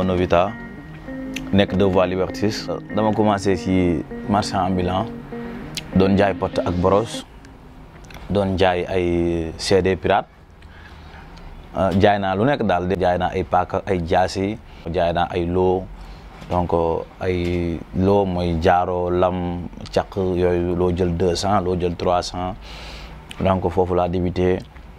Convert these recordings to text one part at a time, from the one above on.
ma Novita nekk deux voies Liberté 6 dama commencé ci marchand ambulant doon jaay pot ak boros doon jaay ay CD pirate jaay naa lu nekk daal jaay naa ay paaka ay jaasi jaay naa ay loo donc ay loo mooy jaaro lam caq yooyu loo jël deux cent loo jël trois cent donc foofu laa débuté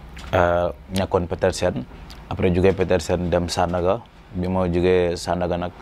nekkoon Petersen après jógee Petersen dem Sandaga bi ma jógee Sandaga nag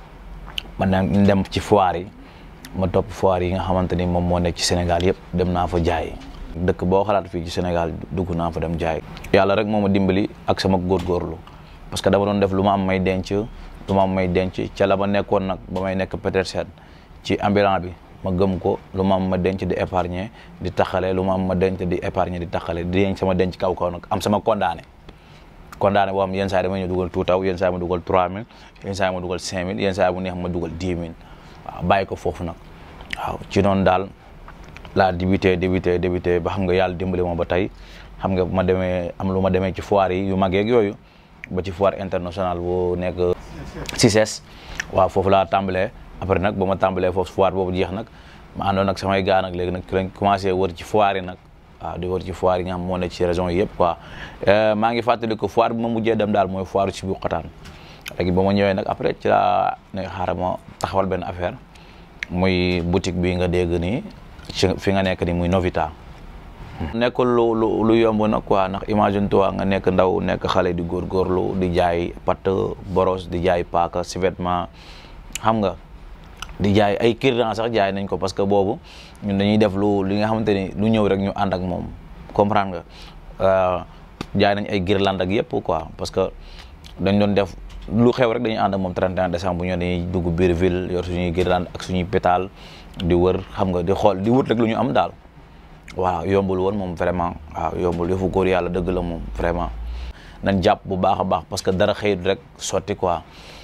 ma dem ci foire yi ma topp foire yi nga xamante ni moom moo nekk ci Sénégal yëpp dem naa fa jaay dëkk boo xalaat fii ci Sénégal dugg naa fa dem jaay yàlla rek moo ma dimbali ak sama góorgóorlu parce que dama doon def lu ma am may denc lu ma am may denc ca la ma nekkoon nag ba may nekk Petersen ci ambulant bi ma gëm ko lu ma am ma denc di épargner di taxale lu ma am ma denc di épargner di taxale di denc sama denc kaw kaw nag am sama condamné condamné boo xam yenn saa yi dama ñëw dugal tout taw yenn saa yi ma dugal 3000 yenn saa yi ma dugal 5000 yenn saa yi mu neex ma dugal 10 000 waaw bàyyi ko foofu nag waaw ci noonu daal laa débuté débuté débuté ba xam nga yàlla dimbali ma ba tey xam nga ma demee am lu ma demee ci foire yi yu mag yeeg yooyu ba ci foire internationale bu nekk CICES waaw foofu laa tàmbalee après nag ba ma tàmbalee foofu foire boobu jeex nag ma àndoon nag samay gaa nag léegi nag lañ commencé wër ci foire yi nag waaw di wër ci foire yi nga xam moo nekk ci région yi yëpp quoi maa ngi fàttali ko foire bi ma mujjee dem daal mooy foire ci bu xotaan léegi ba ma ñëwee nag après ci laa ne xaaral ma taxawal benn affaire muy boutique bi nga dégg nii ci fi nga nekk ni muy Novita nekkul lu lu lu yomb nag quoi ndax imagine toi nga nekk ndaw nekk xale di góorgóorlu di jaay patt boros di jaay paaka si vêtement xam nga di jaay ay kirdan sax jaay nañ ko parce que boobu ñun dañuy def lu li nga xamante ni lu ñëw rek ñu ànd ak moom comprendre nga jaay nañ ay guirlande ak yëpp quoi parce que dañ doon def lu xew rek dañuy ànd ak moom 31 décembre bu ñëw dañuy dugg biir ville yor suñuy guirlande ak suñuy pétale di wër xam nga di xool di wut rek lu ñu am daal waaw yombul woon moom vraiment waaw yombul yëfu góor yàlla dëgg la moom vraiment nañ jàpp bu baax a baax parce que dara xëyut rek sotti quoi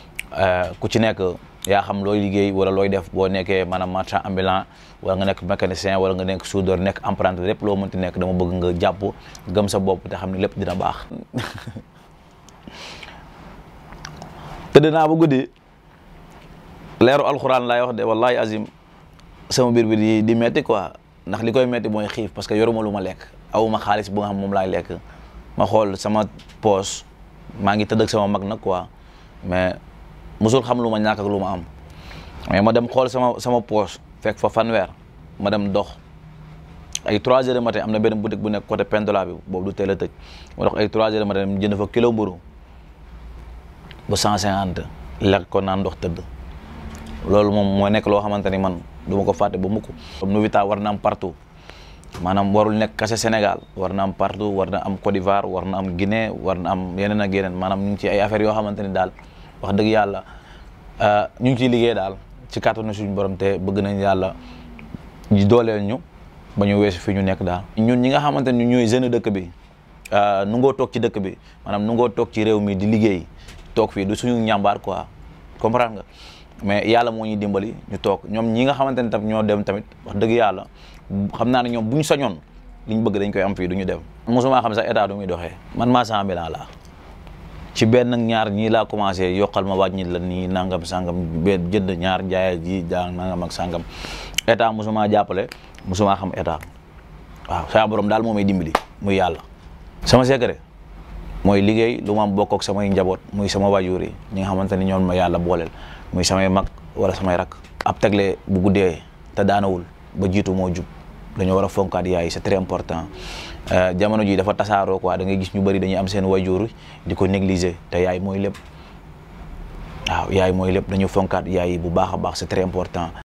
ku ci nekk yaa xam looy liggéey wala looy def boo nekkee maanaam marchand ambulant wala nga nekk mécanicien wala nga nekk soudeur nekk apprenti lépp loo mënti nekk dama bëgg nga jàpp gëm sa bopp te xam ne lépp dina baax tëdd naa bu guddi leeru alxuraan laay wax de wallahi azim sama biir bi di di metti quoi ndax li koy metti mooy xiif parce que yoruma lu ma lekk awuma xaalis bu nga xam moom laay lekk ma xool sama poos maa ngi tëdd ak sama mag nag quoi mais musul xam lu ma ñàkk ak lu ma am mais ma dem xool sama sama poos fekk fa fanweer ma dem dox ay 3 heures de matin am na benn boutique bu nekk côté Pendola bi boobu du teel a tëj ma dox ay 3 heures de matin dem jënd fa kilo mburu ba 150 lekk ko naan ndox tëdd loolu moom moo nekk loo xamante ni man du ma ko fàtte ba mukk comme Novita war na am partout maanaam warul nekk kase Sénégal war na am partout war na am Côte d'Ivoire war na am Guinée war na am yeneen ak yeneen maanaam ñu ngi ci ay affaires yoo xamante ni daal wax dëgg yàlla ñu ngi ciy liggéey daal ci kàttanu suñu borom te bëgg nañ yàlla di dooleel ñu ba ñu weesu fi ñu nekk daal. ñun ñi nga xamante ni ñooy jeune dëkk bi nu ngoo toog ci dëkk bi maanaam nu ngoo toog ci réew mi di liggéey toog fii du suñu ñàmbaar quoi comprendre nga. mais yàlla moo ñuy dimbali ñu toog ñoom ñi nga xamante ne tam ñoo dem tamit wax dëgg yàlla xam naa ne ñoom bu ñu sañoon li ñu bëgg dañ koy am fii du ñu dem. mosuma xam sax état du muy doxee man marchand ambulant laa ci benn ñaar ñii laa commencé yokkal ma wàññi la nii nangam sangam benn jënd ñaar jaayal ji jaa nangam ak sangam état mosuma jàppale mosuma xam état waaw saa borom daal moo may dimbali muy yàlla. sama secret mooy liggéey lu ma bokk ak samay njaboot muy sama waajur yi ñi nga xamante ni ñoom ma yàlla booleel. muy samay mag wala samay rak ab tegle bu guddee te daanawul ba jiitu moo jub dañoo war a fonkaat yaay c'est très important jamono ji dafa tasaaroo quoi da ngay gis ñu bëri dañuy am seen wayjur di ko négliger te yaay mooy lépp waaw yaay mooy lépp dañu fonkaat yaay yi bu baax a baax c'est très important